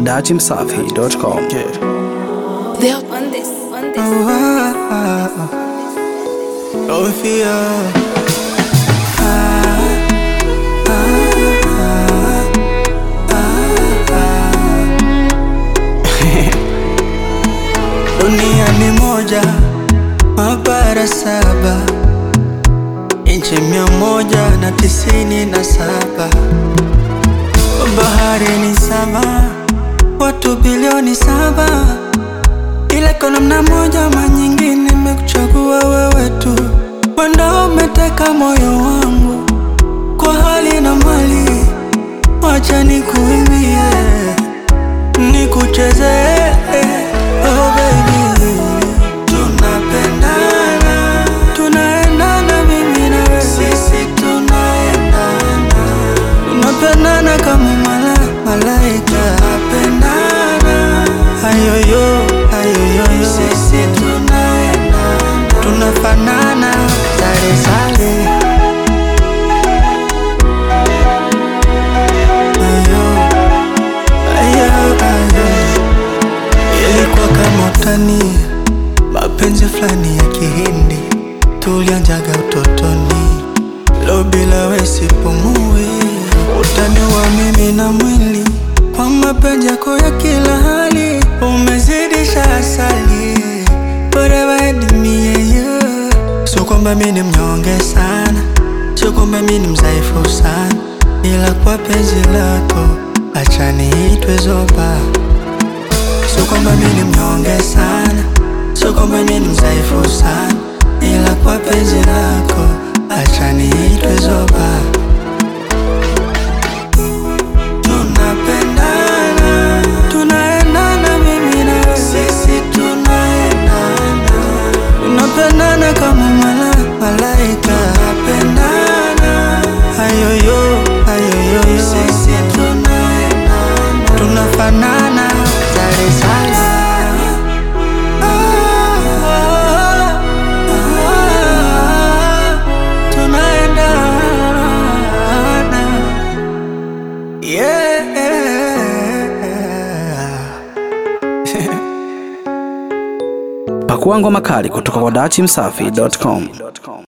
dachimsafi.com. They're on this, on this. Oh, fear. Dunia ni moja, mabara saba, nchi mia moja na tisini na saba, bahari ni saba, watu bilioni saba, ila kwa namna moja ama nyingine nimekuchagua wewe tu, wenda umeteka moyo wangu kwa hali na mali, wacha nikuimbie nikucheze oh baby, tunapendana, tunaendana mimi na wewe, sisi tunaendana, tunapendana kama mala, malaika, tunapendana, ayoyo, ayoyo, sisi tunaendana, tunafanana, sare sare, ayo Ayo, ayo. Ilikuwa kama utani, mapenzi fulani ya kihindi tulianjaga utotoni, lo bila we sipumui, utani wa mimi na mwili kwa mapenzi yako ya kila hali, umezidisha asali forever and me and you. Sio kwamba mimi ni mnyonge sana, sio kwamba mimi ni mdhaifu sana, ila kwa penzi lako acha niitwe zoba. Sio kwamba mimi ni mnyonge sana, sio kwamba mimi ni mdhaifu sana, ila kwa penzi lako acha niitwe zoba. Tunapendana, tunaendana mimi na wewe, sisi tunaendana, tunapendana kama mala, malaika, tunapendana, ayoyo, ayoyo, sisi tunaendana, tunafanana, sare sare. Ah, ah, ah, tunaendana. Yeah. Pakua ngoma kali kutoka kwa dachimsafi.com.